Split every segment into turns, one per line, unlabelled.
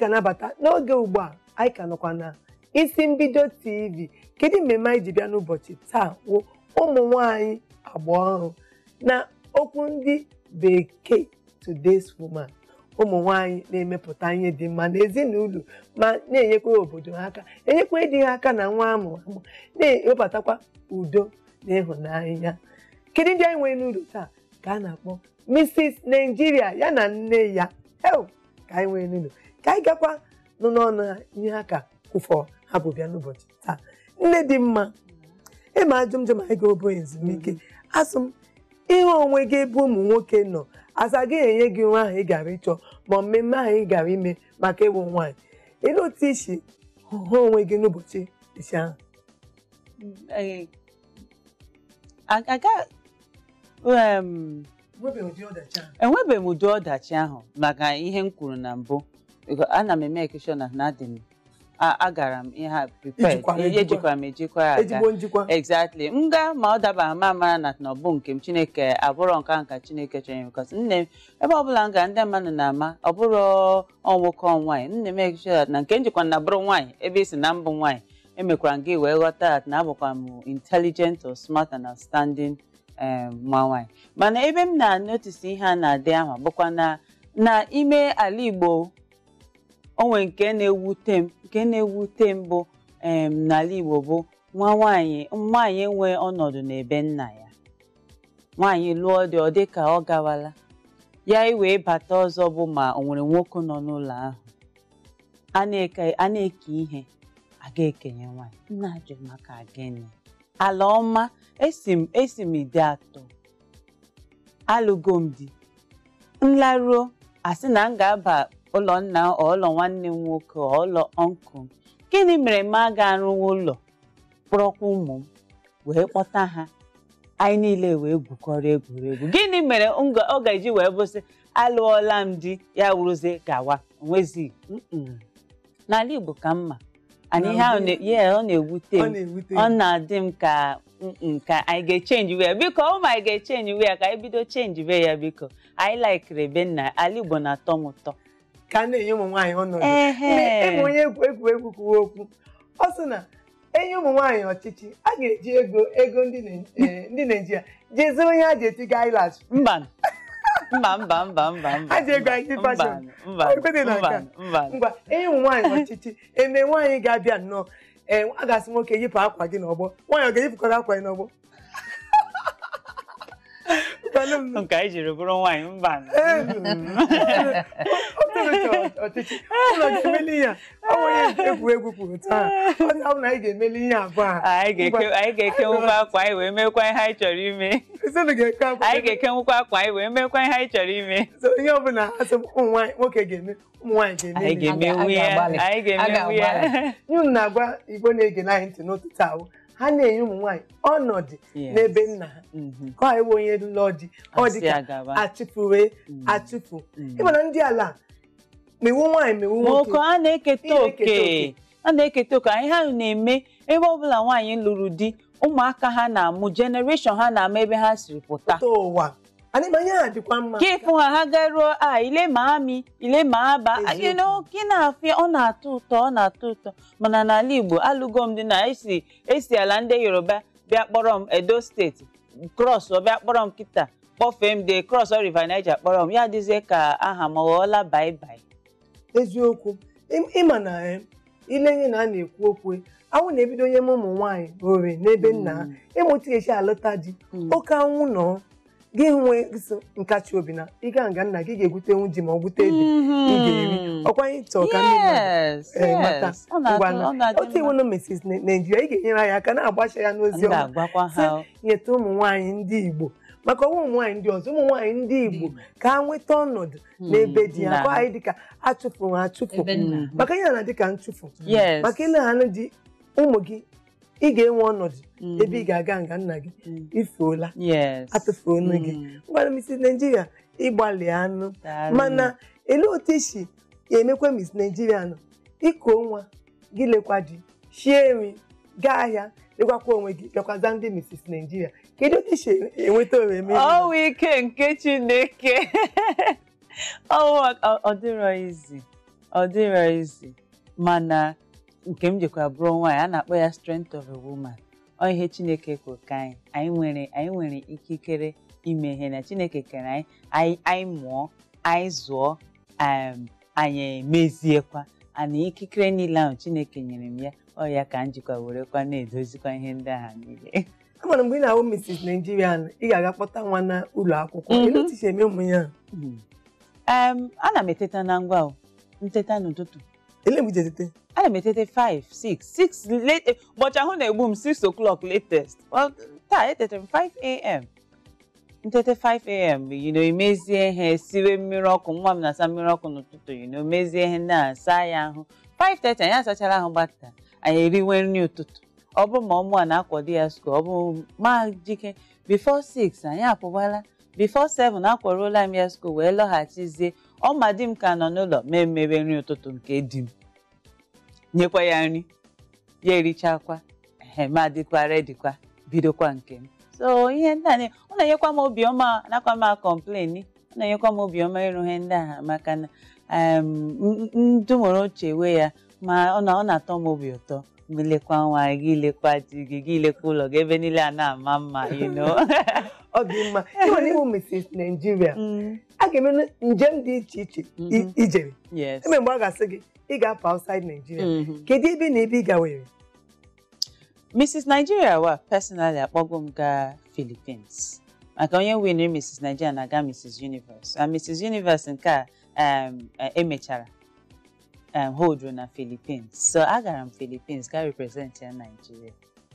ga-anabata n'oge ugbu a anyị ka nọkwa na isi mbido tv kedu mmemme anyị ji bịa n'ụbọchị taa wụ ụmụ nwanyị agba ọhụrụ na okwu ndị bekee today's woman ụmụ nwanyị na-emepụta ihe dị mma n'ezinụlọ ma na-enyekwa obodo ha aka enyekwa ịdị ha aka na nwa amụ amụ na-ewebatakwa udo na ịhụnanya kedu ndị anyị nwere n'ụlọ taa ka a na-akpọ Mrs. Nigeria ya na nne ya ew ka anyị nwere n'ụlọ ka anyị gakwa nụ n'ọnụ ha ihe ha ka kwụfọ ha bụ bịa n'ụbọchị taa nne dị mma ịma ajụmjụm anyị ga-obo ezumike asụ m ihe onwe gị ebe ụmụ nwoke nọ asa gị enye gị nwa ahụ ị gara ịchọ ma mmemme ahụ ị gara ime maka ịwụ nwaanyị ele otu isi hụ onwe gị n'ụbọchị isi ahụ
Eh, aga em, enwebeghị m ụdị ọdachi ahụ maka ihe m kwuru na mbụ Because ana m eme ekeshọn na na adị m a- agara m ihe a prepared
Ijikwara ejikwa.
ejikwara m ejikwa ya aga
ezigbo njikwa
exactly m gaa ma ọ dabara ma mara na na ọ bụ nke m chineke abụrọ nke ahụ ka chineke chọrọ because nne m ebe ọbụla m ga ndị mmadụ na-ama ọ bụrụ ọnwoke ọ nwaanyị nne m ekeshọn na nke m jikwa na bụrụ nwaanyị ebe isi na mbụ nwaanyị emekwara m gị wee ghọta at na abụkwa m intelligent or smart and outstanding um, nwa nwaanyị mana ebe m na-anotisi ihe a na-adị ahụ bụkwa na na ime ala Igbo onwe nke na-ewute m nke na-ewute m bụ em n'ala Igbo bụ nwa nwaanyị nwaanyị enwe ọnọdụ n'ebe nna ya nwaanyị lụọ dị ọ dị ka ọ gawala ya iwee bata ọzọ bụ ma o nwere nwoke nọ n'ụlọ ahụ a na-eke a na-eke ihe a ga-ekenye nwaanyị nna ajụ maka gịnị ala ọma esi m esi m ide atọ alụgo m di nlaruo asị na m ga-aba ụlọ nna ọ ụlọ nwanne m nwoke ọ ụlọ ọnkụl m gịnị mere m aga arụwa ụlọ kpọrọkwa ụmụ m wee kpọta ha anyị niile wee gwukọrọ egwuregwu gịnị mere m ga- ọ ga-eji wee bụsị alụọla m di ya wuruzie gawa onwezi n'ala Igbo ka mma ana ihe ahụ na- yeah, ọ na-ewute
ọ
m
na-ewute
ọ
m.
na-adị m ka mm, ka anyị ga-echenji we ya biko ọ ma anyị ga-echenji we ya ka anyị bido chenji we ya biko anyị laikiri ebe nna ala Igbo na-atọ m ụtọ
ka a na-enye ụmụ nwaanyị ọnọdụ
Ehe.
Mgbe ịbụ onye egwu egwuregwu kwuwe okwu ọ sị na enye ụmụ nwaanyị ọchịchị a ga-eji ego ego ndị Nai- eh, ndị Naijiria jee zụrụ ihe a ji etiga eyelash
mba mba mba mba mba mba
Ha ji ego anyị
mba
fashion.
mba
Ọ kwete na
mba
nke a.
mba
ngwa enye ụmụ nwaanyị ọchịchị eme nwaanyị ga-abịa nnọọ ee a ga-asị nwoke yipụ akwa gị n'ọgbọ nwaanyị ọ ga-eyipụkọrọ akwa gị n'ọgbọ Kwalụ m.
nke anyị jiri bụrụ nwaanyị mba
Ee. Otu ọchịchị ụlọ ga-emeli ihe a ọ nwere egwuregwu kwuru taa ọ dị ahụ na anyị ga-emeli ihe abụọ a
anyị ga-eke anyị ga-ekenwukwa akwa anyị wee mekwa ihe anyị chọrọ ime
Ezinụlọ ga-eke akwa
anyị ga-ekenwukwa akwa anyị wee mekwa ihe anyị chọrọ ime
So, ihe ọbụla asị ụmụ nwaanyị nwoke ga-eme ụmụ nwaanyị
anyị
ga-eme
ga-emenwu ya
ga-agbalị.
anyị ga-emenwu ya
ga-agbalị.
nye unu na-agwa igbo na-ege anyị ntị n'ụtụtụ ahụ ha na-enye ụmụ nwaanyị ọnọdụ
Yes.
n'ebe nna ha
Mhm.
ka ọ iwe onye lụọ di ọ dị
Asị
ka
agaba.
achụfuwe
Mm.
achụfu
Mm.
ịmana ndị ala mewu nwaanyị mewu nwoke
nwoke a na-eketa
Ị na-eketa
oke
oke.
a na-eketa oke ihe ahụ na-eme ebe ọbụla nwaanyị lụrụ di ụmụaka ha na-amụ generation ha na-ama ebe ha siri pụta
pụta ụwa adịmanya ha dịkwa mma
ka ịfụ ha ha garuo a ile ma amị ile ma aba
Eziokwu.
you know, gị na-afịa ọ na-atọ ụtọ ọ na-atọ ụtọ mana n'ala Igbo alụgo m dị na esi esi ala ndị Yoruba bịa kpọrọ m Edo steeti krọs ọ bịa kpọrọ m kịta kpọfee m de krọs River Niger kpọrọ m ya dịzie ka aha m ọ ghọọla bai bai
eziokwu Ị- ịma na eh, ile ihe na a na-ekwu okwu anwụ na-ebido onye m ụmụ nwaanyị ore n'ebe nna ha ịmụta esi alụta di
Mm.
oke anwụ nọ gị nwee isi nkachi obi na ịga nga nna gị ga-egwutenwu ji ma ọ gwute ede ị ga-eri ọkwa anyị chọọ ka ndị mmadụ
Yes,
eh, mata
yes. Ọ na-atọ-
ngwa
ọ na-adị
otu iwu
mma.
na Mrs. Na- Nigeria ị ga-enyere anyị aka na-agbasa ya n'ozi
M
ọma
ga-agwakwa ha
nyeta ụmụ nwaanyị ndị Igbo maka ọnwa ụmụ nwaanyị ndị ọzọ ụmụ nwaanyị ndị Igbo ka ha nweta ọnọdụ n'ebe di ya
na-
kwa anyị dịka achụfụ ha achụfụ
Ebe nna ha.
maka ihe na dịka nchụfụ
yes
maka ile ha dị ụmụ gị ị ga-enwe ọnọdụ
Mhm.
ebe ị ga-aga nga nna gị
Mm.
ifuola
yes
atụfuonu gị
Mm.
ngwara Mrs. Nigeria ịgbalị anụ
Daalụ.
mana ele otu isi emekwa Miss Nigeria nọ iko nwa gị lekwa di shie nri gaa ahịa lekwakwa onwe gị bịakwaza ndị Mrs. Nigeria kedu otu isi enweta oreme
ọwụ ike nke chineke ọwụ ọ- ọ dịrọ izi ọ dịrọ isi mana nke m jikwa bụrụ nwaanyị a na-akpọ ya strength of a woman ọ ihe chineke kwuru ka anyị anyị nwere anyị nwere ikikere ime ihe na chineke kere anyị anyị anyị mụọ anyị zụọ um, anyị emeziekwa ana ikikere niile ahụ chineke nyere m ya ọ ya ka m jikwa werekwa na-edozikwa ihe ndị agha niile
amara mgbe ị na-ahụ Mrs. Nigerian ị ga-aga kpọta nwa na ụlọ akwụkwọ
Mhm.
ele otu isi eme ụmụ ya
Mm. um, ana m eteta na ngwa o nteta n'ụtụtụ
ele mgbe ijetete
ana m etete 5 6 6 late ụbọchị ahụ na-egbu m 6 o'clock latest well, taa etetere m 5 am ntete 5 am you know, imezie ihe siwe mmiri ọkụ nwa m na-asa mmiri ọkụ n'ụtụtụ you know, mezie ihe ndị a saa ya ahụ 5:30 anyị asachara ahụ gbata anyị eriwe nri ụtụtụ ọ bụrụ ma ọmụ a na-akwado ya skuul ọ bụ ma jike before 6 anyị apụbala before 7 akwaruola m ya skuul wee lọghachizie ọma di m ka nọ n'ụlọ ma emebe nri ụtụtụ nke di m nyekwa ya nri ya erichakwa ehe ma dịkwa redikwa bidokwa nke m so ihe ndị a na- ọ na-enyekwa m obiọma nakwa m akọmplen ọ na-enyekwa m obiọma ịrụ ihe ndị a maka na ndụ nwere oche we ya ma ọ na- ọ na-atọ m obi ụtọ mgbe lekwa nwa gị lekwa di gị gị lekwa ụlọ gị ebe niile a na-ama mma you know
ọ dị mma ị nwere ịhụ Mrs. Nigeria
Mm,
a ga-eme njem dị iche iche i-
Mhm.
ijere
yes
eme mgbe a ga-asị gị ị ga-apụ outside Nigeria
Mhm.
kedu ebe na ebe ị gawere
Mrs. Nigeria wa personally akpọgo m gaa Philippines maka onye winri Mrs. Nigeria na-aga Mrs. Universe and Mrs. Universe nke a um, eh, emechara um, holdru na Philippines so agara m Philippines ga represent ya Nigeria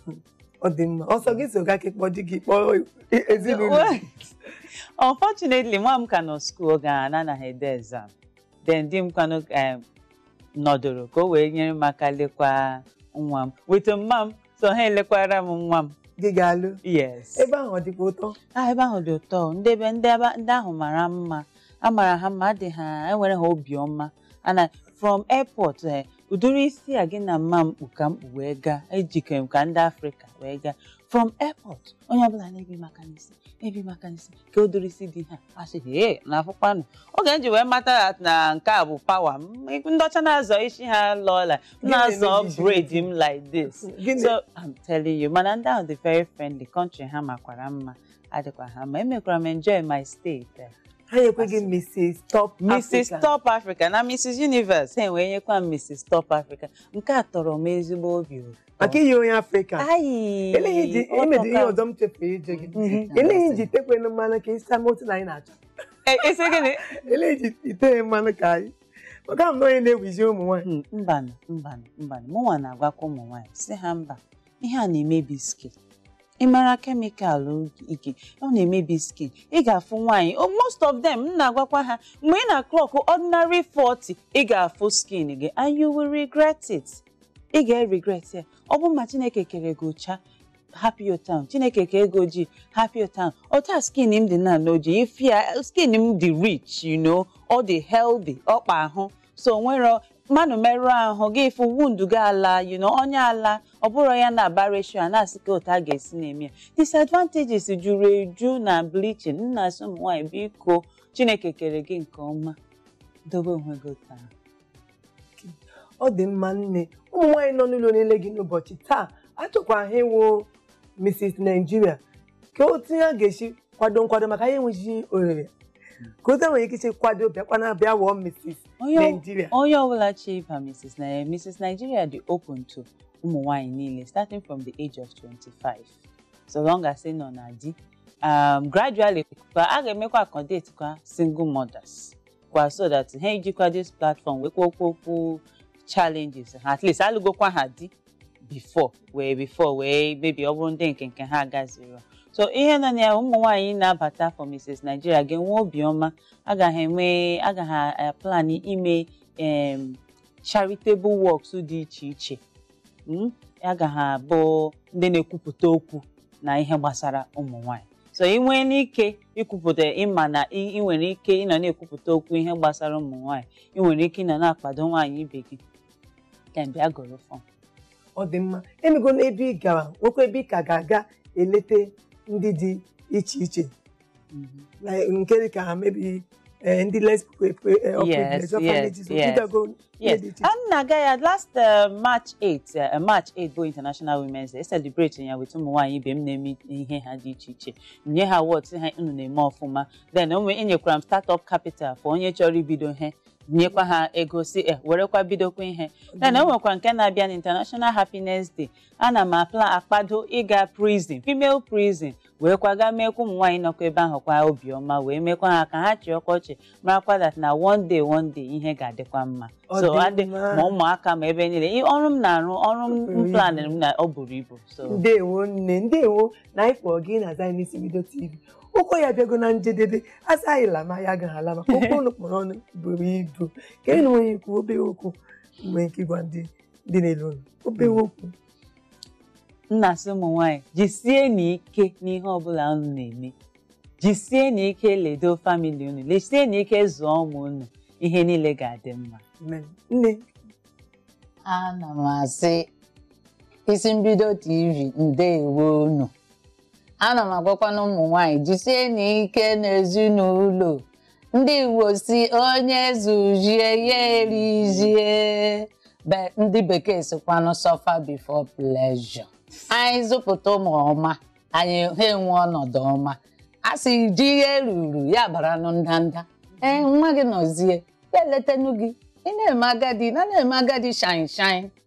ọ dị mma ọsọ gị so gaa ka ịkpọ di gị kpọọ ezinụlọ gị.
unfortunately nwa m ka nọ skuul oge a anaghị ede exam then di m kwanụ um, nọdụrụ ka o wee nyere m aka lekwa nwa m with mma m so ha elekwara m nwa m
gị ga-alụ
yes
ebe ahụ ọ dịkwa ụtọ
ah ebe ahụ dị ụtọ ndị ebe ndị ebe ndị ahụ mara mma a mara ha mma adị ha enwere ha obiọma ana from airport eh, ụdịrị isi a gị na mma mkpu ka mkpu wee gaa ejikere m ka ndị afrịka wee gaa from airport onye ọbụla na-ebi maka n'isi ebi maka n'isi ka ụdịrị isi dị ha asịghị ee na afụkwanụ oge m ji wee mata ya na nke a bụ pawa m ndị ọcha na-azọ isi ha lọọla m
Gịnị
na-azọ
na-emebi isi
braid
gị?
m like this
Gịnị?
so I'm telling you mana ndị ahụ dị very friendly country ha makwara mma adịkwa ha mma emekwara m enjoy my stay there.
ha nyekweghị Mrs. Top
Mrs.
Africa.
Top Africa na Mrs. Universe ha wee nyekwa m Mrs. Top Africa nke a tọrọ m ezigbo obi ụtọ
maka iyi onye Afrịka
Ayi,
eleghị ji
ọ
imedi ihe
tọka-
ọzọ m chefuru ije gị
Mhm.
eleghị ji tekwenụ mmanụ ka ịsa motu na anyị na-achọ
Eh, isi gịnị?
eleghị ji ite mmanụ ka anyị maka m na onye na-ewizi ụmụ nwaanyị
Hmm, mbanụ mbanụ mbanụ mụnwa na-agwakwa ụmụ nwaanyị si ha mba ihe a na-emebi skin ị mara kemikalụ ike ọ na-emebi skin ị ga-afụ nwaanyị oh, most of them m na-agwakwa ha mgbe ị na clock ordinary 40 ị ga-afụ skin gị and you will regret it ị ga-regret ya ọ bụ ma Chineke kere gị ụcha happy your town Chineke kere gị ojii happy your town ọta skin m dị na n'ojii ifia skin m dị rich you know ọ dị healthy ọkpa ahụ so nwere mmadụ merụọ ahụ gị fụ wundu gị ala you know onye ala ọ bụrụ ya na-aba ratio a na-asị ka otu a ga-esi na-eme ya disadvantages juru eju na bleaching nna asị ụmụ nwaanyị biko Chineke kere gị nke ọma dobe onwe gị otu ahụ
ọ dị mma nne ụmụ nwaanyị nọ n'ụlọ niile gị n'ụbọchị taa achọkwa ha ịwụ Mrs. Nigeria ka otu ya ga-esi kwado nkwado maka ya enweghị ohere ka otu nwere ike isi kwado bịakwana bịa wụọ Mrs.
Onye ọ-
Nigeria
onye ọbụla chọọ ịba Mrs. Nigeria Mrs. Nigeria dị open to ụmụ nwanyị niile starting from the age of 25 so long as ị nọ na di um, gradually kwa a ga-emekwa accommodate kwa single mothers kwa so that ha ejikwa this platform wee kwuo okwu challenges ha at least alụgokwa ha di before wee before wee maybe ọ bụrụ ndị nke nke ha gaziri so ihe nọ na ya ụmụ nwaanyị na-abata for Mrs. Nigeria ga-enwe obiọma agaghị enwe agaghị plan ime em, charitable works dị iche iche mm? agaghị abụ ndị na-ekwupụta okwu na ihe gbasara ụmụ nwanyị so ị nwee n'ike ikwupụta ịma na ị ị nwere ike ịnọ na-ekwupụta okwu ihe gbasara ụmụ nwanyị ị nwere ike ịnọ na-akwado nwaanyị ibe gị ka bịa gụrụ fọm
ọ dị mma emego n'ebe ị gara nwekwa ebe ị ka ga-aga elete ndị dị iche iche na nke dị ka ha mebi eh, ndị less pri- pri- eh,
Yes,
privileged orphanages
yes,
o
yes.
bidogo ihe
Yes,
dị iche iche.
and na-aga ya last uh, March 8 uh, March 8 bụ International Women's Day celebrate ya with ụmụ nwaanyị ibe m na-eme ihe ha dị iche iche nye ha awards ha unu na-eme ọfụma then o nwee enyekwara m startup capital for onye chọrọ ibido ihe nyekwa ha ego si eh, werekwa bidokwa ihe then o nwekwa nke na-abịa na International Happiness Day ana m apla akpado ịga prison female prison wee kwaga meekwa ụmụ nwaanyị nọkwa ebe ahụ kwa obiọma wee mekwa ha ka ha chịa ọkọchị marakwa that na one day one day ihe ga-adịkwa mma
Ọ
so
dị
adị
mma.
ma ụmụaka ma ebe niile Ị- ọrụ m na-arụ ọrụ
buru
m
ibu.
plan m na ọ buru ibu so
ndewo nne ndewo na anyị kpọrọ gị na Zionist Video TV ụkọ ya bịago na njedebe asa anyị lama ya agaghị ala maka okwu unu kpọrọ ọnụ buru ibu ka ị na onye ikwu obere okwu mgbe nke gwa ndị ndị na-ele unu obere okwu
nna sị ụmụ nwaanyị jisie n'ike n'ihe ọbụla unu na-eme jisie n'ike ledo famili unu lesie n'ike zụọ ụmụ unu ihe niile ga-adị mma
Amen. nne
ana m asị isi mbido tv ndeewo unu ana m agwakwana ụmụ nwanyị jisie n'ike n'ezinụlọ ndị igbo si onye zujie ya erizie be ndị bekee sikwanụ suffer before pleasure anyị zụpụta ụmụ ọma anyị ha enwe ọnọdụ ọma a sị ji ihe ruru ya baranụ ndanda ee nwa gị nọzie ya eletenu gị ị na-eme agadi na na-eme agadi shine shine